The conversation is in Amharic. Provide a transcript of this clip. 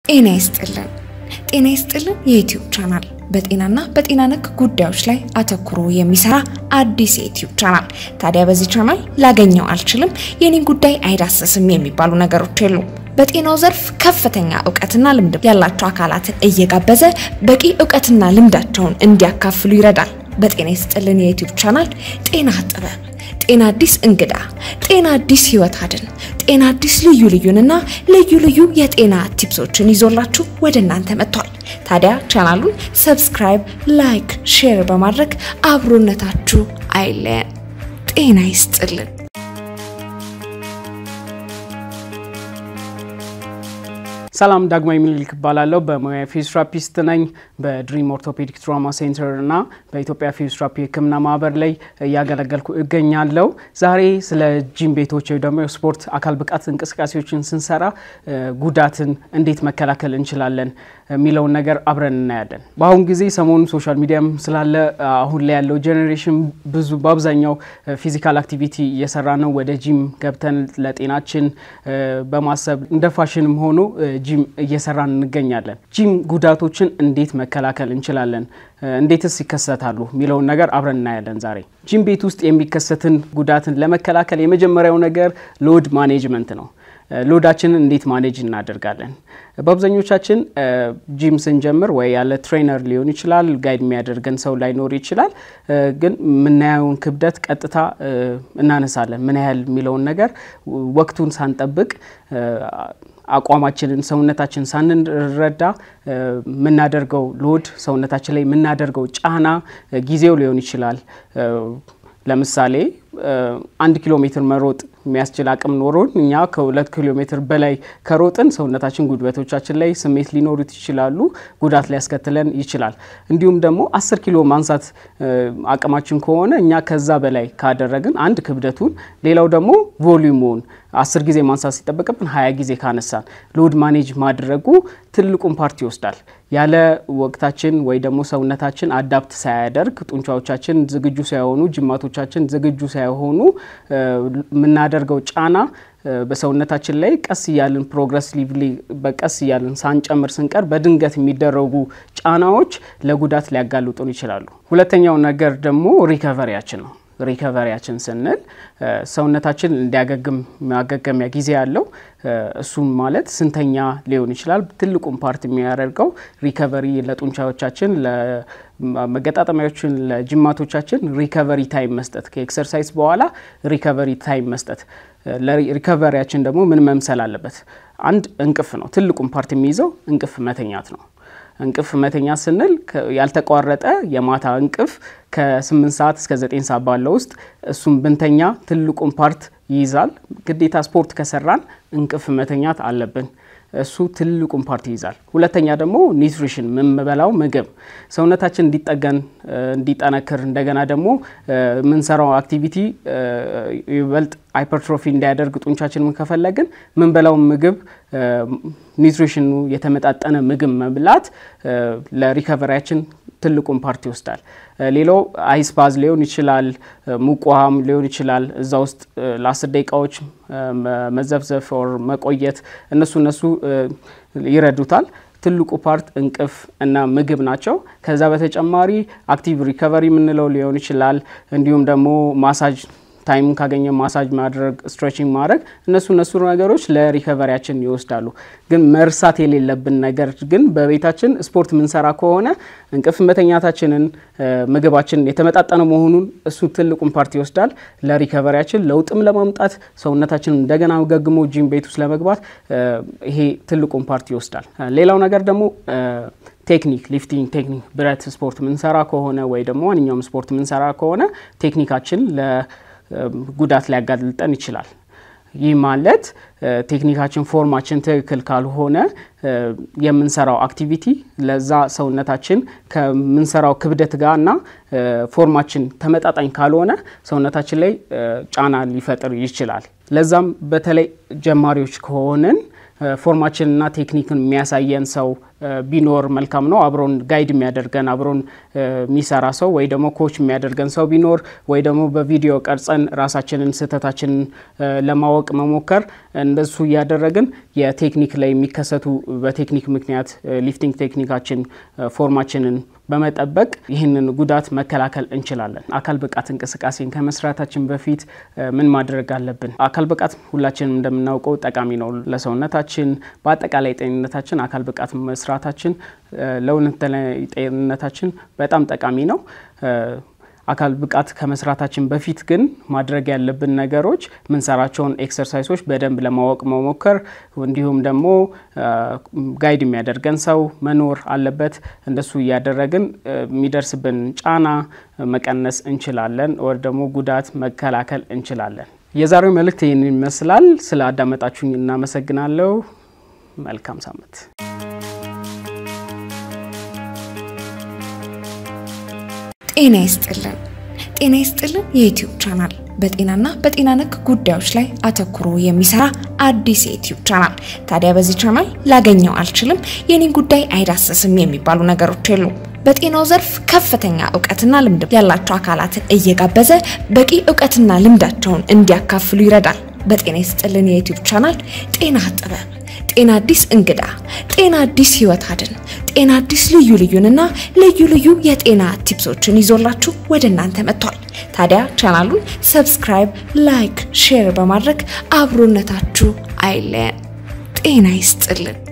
ጤና ይስጥልን። ጤና ይስጥልን የዩትዩብ ቻናል በጤናና በጤና ነክ ጉዳዮች ላይ አተኩሮ የሚሰራ አዲስ የዩትዩብ ቻናል። ታዲያ በዚህ ቻናል ላገኘው አልችልም፣ የኔን ጉዳይ አይዳሰስም የሚባሉ ነገሮች የሉም። በጤናው ዘርፍ ከፍተኛ እውቀትና ልምድ ያላቸው አካላትን እየጋበዘ በቂ እውቀትና ልምዳቸውን እንዲያካፍሉ ይረዳል። በጤና ይስጥልን የዩትዩብ ቻናል ጤና ጥበብ፣ ጤና አዲስ እንግዳ፣ ጤና አዲስ ህይወት አድን፣ ጤና አዲስ ልዩ ልዩንና ልዩ ልዩ የጤና ቲፕሶችን ይዞላችሁ ወደ እናንተ መጥቷል። ታዲያ ቻናሉን ሰብስክራይብ፣ ላይክ፣ ሼር በማድረግ አብሮነታችሁ አይለየን። ጤና ይስጥልን። ሰላም ዳግማዊ ምኒልክ እባላለሁ። በሙያ ፊዚዮቴራፒስት ነኝ። በድሪም ኦርቶፔዲክ ትራውማ ሴንተር እና በኢትዮጵያ ፊዚዮቴራፒ ሕክምና ማህበር ላይ እያገለገልኩ እገኛለሁ። ዛሬ ስለ ጂም ቤቶች ወይ ደግሞ የስፖርት አካል ብቃት እንቅስቃሴዎችን ስንሰራ ጉዳትን እንዴት መከላከል እንችላለን የሚለውን ነገር አብረን እናያለን። በአሁኑ ጊዜ ሰሞኑን ሶሻል ሚዲያም ስላለ አሁን ላይ ያለው ጄኔሬሽን ብዙ በአብዛኛው ፊዚካል አክቲቪቲ እየሰራ ነው። ወደ ጂም ገብተን ለጤናችን በማሰብ እንደ ፋሽንም ሆኖ ጂም እየሰራን እንገኛለን። ጂም ጉዳቶችን እንዴት መከላከል እንችላለን፣ እንዴትስ ይከሰታሉ የሚለውን ነገር አብረን እናያለን ዛሬ። ጂም ቤት ውስጥ የሚከሰትን ጉዳትን ለመከላከል የመጀመሪያው ነገር ሎድ ማኔጅመንት ነው። ሎዳችንን እንዴት ማኔጅ እናደርጋለን? በአብዛኞቻችን ጂም ስንጀምር ወይ ያለ ትሬነር ሊሆን ይችላል፣ ጋይድ የሚያደርገን ሰው ላይኖር ይችላል። ግን የምናየውን ክብደት ቀጥታ እናነሳለን። ምን ያህል የሚለውን ነገር ወቅቱን ሳንጠብቅ አቋማችንን ሰውነታችን ሳንረዳ የምናደርገው ሎድ ሰውነታችን ላይ የምናደርገው ጫና ጊዜው ሊሆን ይችላል። ለምሳሌ አንድ ኪሎ ሜትር መሮጥ የሚያስችል አቅም ኖሮን እኛ ከሁለት ኪሎ ሜትር በላይ ከሮጥን ሰውነታችን ጉልበቶቻችን ላይ ስሜት ሊኖሩት ይችላሉ፣ ጉዳት ሊያስከትለን ይችላል። እንዲሁም ደግሞ አስር ኪሎ ማንሳት አቅማችን ከሆነ እኛ ከዛ በላይ ካደረግን አንድ ክብደቱን፣ ሌላው ደግሞ ቮሊዩሙን አስር ጊዜ ማንሳት ሲጠበቅብን ሀያ ጊዜ ካነሳን ሎድ ማኔጅ ማድረጉ ትልቁን ፓርቲ ይወስዳል። ያለ ወቅታችን ወይ ደግሞ ሰውነታችን አዳፕት ሳያደርግ ጡንቻዎቻችን ዝግጁ ሳይሆኑ ጅማቶቻችን ዝግጁ ሳይሆኑ የምናደርገው ጫና በሰውነታችን ላይ ቀስ እያልን ፕሮግረሲቭሊ በቀስ እያልን ሳንጨምር ስንቀር በድንገት የሚደረጉ ጫናዎች ለጉዳት ሊያጋልጡን ይችላሉ። ሁለተኛው ነገር ደግሞ ሪከቨሪያችን ነው። ሪከቨሪያችን ስንል ሰውነታችን እንዲያገግም ማገገሚያ ጊዜ ያለው እሱም ማለት ስንተኛ ሊሆን ይችላል። ትልቁን ፓርት የሚያደርገው ሪከቨሪ ለጡንቻዎቻችን፣ ለመገጣጠሚያዎችን፣ ለጅማቶቻችን ሪከቨሪ ታይም መስጠት፣ ከኤክሰርሳይዝ በኋላ ሪከቨሪ ታይም መስጠት። ለሪከቨሪያችን ደግሞ ምን መምሰል አለበት? አንድ እንቅፍ ነው። ትልቁን ፓርት የሚይዘው እንቅፍ መተኛት ነው። እንቅፍ መተኛ ስንል ያልተቋረጠ የማታ እንቅፍ ከ8 ሰዓት እስከ 9 ሰዓት ባለው ውስጥ እሱም ብንተኛ ትልቁን ፓርት ይይዛል። ግዴታ ስፖርት ከሰራን እንቅፍ መተኛት አለብን። እሱ ትልቁን ፓርት ይይዛል። ሁለተኛ ደግሞ ኒውትሪሽን የምንበላው ምግብ ሰውነታችን እንዲጠገን እንዲጠነክር፣ እንደገና ደግሞ የምንሰራው አክቲቪቲ ይበልጥ ሃይፐርትሮፊ እንዲያደርግ ጡንቻችን ከፈለግን ምንበላው ምግብ ኒውትሪሽኑ የተመጣጠነ ምግብ መብላት ለሪከቨሪያችን ትልቁን ፓርቲ ይወስዳል። ሌላው አይስ ባዝ ሊሆን ይችላል፣ ሙቅ ውሃም ሊሆን ይችላል። እዛ ውስጥ ለአስር ደቂቃዎች መዘፍዘፍ ኦር መቆየት እነሱ እነሱ ይረዱታል። ትልቁ ፓርት እንቅፍ እና ምግብ ናቸው። ከዛ በተጨማሪ አክቲቭ ሪከቨሪ የምንለው ሊሆን ይችላል። እንዲሁም ደግሞ ማሳጅ ታይሙን ካገኘ ማሳጅ ማድረግ፣ ስትሬቺንግ ማድረግ እነሱ እነሱ ነገሮች ለሪከቨሪያችን ይወስዳሉ። ግን መርሳት የሌለብን ነገር ግን በቤታችን ስፖርት የምንሰራ ከሆነ እንቅልፍ መተኛታችንን፣ ምግባችን የተመጣጠነ መሆኑን እሱ ትልቁን ፓርቲ ይወስዳል። ለሪከቨሪያችን ለውጥም ለማምጣት ሰውነታችን እንደገና ገግሞ ጂም ቤት ውስጥ ለመግባት ይሄ ትልቁን ፓርቲ ይወስዳል። ሌላው ነገር ደግሞ ቴክኒክ ሊፍቲንግ ቴክኒክ ብረት ስፖርት ምንሰራ ከሆነ ወይ ደግሞ ማንኛውም ስፖርት ምንሰራ ከሆነ ቴክኒካችን ለጉዳት ሊያጋልጠን ይችላል። ይህ ማለት ቴክኒካችን ፎርማችን ትክክል ካልሆነ የምንሰራው አክቲቪቲ ለዛ ሰውነታችን ከምንሰራው ክብደት ጋር እና ፎርማችን ተመጣጣኝ ካልሆነ ሰውነታችን ላይ ጫና ሊፈጥር ይችላል። ለዛም በተለይ ጀማሪዎች ከሆንን ፎርማችንና ቴክኒክን የሚያሳየን ሰው ቢኖር መልካም ነው። አብሮን ጋይድ የሚያደርገን አብሮን የሚሰራ ሰው ወይ ደግሞ ኮች የሚያደርገን ሰው ቢኖር ወይ ደግሞ በቪዲዮ ቀርጸን ራሳችንን ስህተታችንን ለማወቅ መሞከር እንደሱ እያደረግን የቴክኒክ ላይ የሚከሰቱ በቴክኒክ ምክንያት ሊፍቲንግ ቴክኒካችን ፎርማችንን በመጠበቅ ይህንን ጉዳት መከላከል እንችላለን። አካል ብቃት እንቅስቃሴን ከመስራታችን በፊት ምን ማድረግ አለብን? አካል ብቃት ሁላችንም እንደምናውቀው ጠቃሚ ነው ለሰውነታችን፣ በአጠቃላይ ጤንነታችን። አካል ብቃት መስራታችን ለሁለንተናዊ ጤንነታችን በጣም ጠቃሚ ነው። አካል ብቃት ከመስራታችን በፊት ግን ማድረግ ያለብን ነገሮች ምንሰራቸውን ኤክሰርሳይሶች በደንብ ለማወቅ መሞከር፣ እንዲሁም ደግሞ ጋይድ የሚያደርገን ሰው መኖር አለበት። እንደሱ እያደረግን የሚደርስብን ጫና መቀነስ እንችላለን፣ ወር ደግሞ ጉዳት መከላከል እንችላለን። የዛሬው መልእክት ይህን ይመስላል። ስለ አዳመጣችሁኝ እናመሰግናለሁ። መልካም ሳምንት። ጤና ይስጥልን። ጤና ይስጥልን የዩትዩብ ቻናል በጤናና በጤና ነክ ጉዳዮች ላይ አተኩሮ የሚሰራ አዲስ የዩትዩብ ቻናል። ታዲያ በዚህ ቻናል ላገኘው አልችልም፣ የኔን ጉዳይ አይዳሰስም የሚባሉ ነገሮች የሉም። በጤናው ዘርፍ ከፍተኛ እውቀትና ልምድ ያላቸው አካላትን እየጋበዘ በቂ እውቀትና ልምዳቸውን እንዲያካፍሉ ይረዳል። በጤና ይስጥልን የዩትዩብ ቻናል ጤና ጥበብ፣ ጤና አዲስ እንግዳ፣ ጤና አዲስ ህይወት አድን፣ ጤና አዲስ ልዩ ልዩንና ልዩ ልዩ የጤና ቲፕሶችን ይዞላችሁ ወደ እናንተ መጥቷል። ታዲያ ቻናሉን ሰብስክራይብ፣ ላይክ፣ ሼር በማድረግ አብሮነታችሁ አይለየን። ጤና ይስጥልን።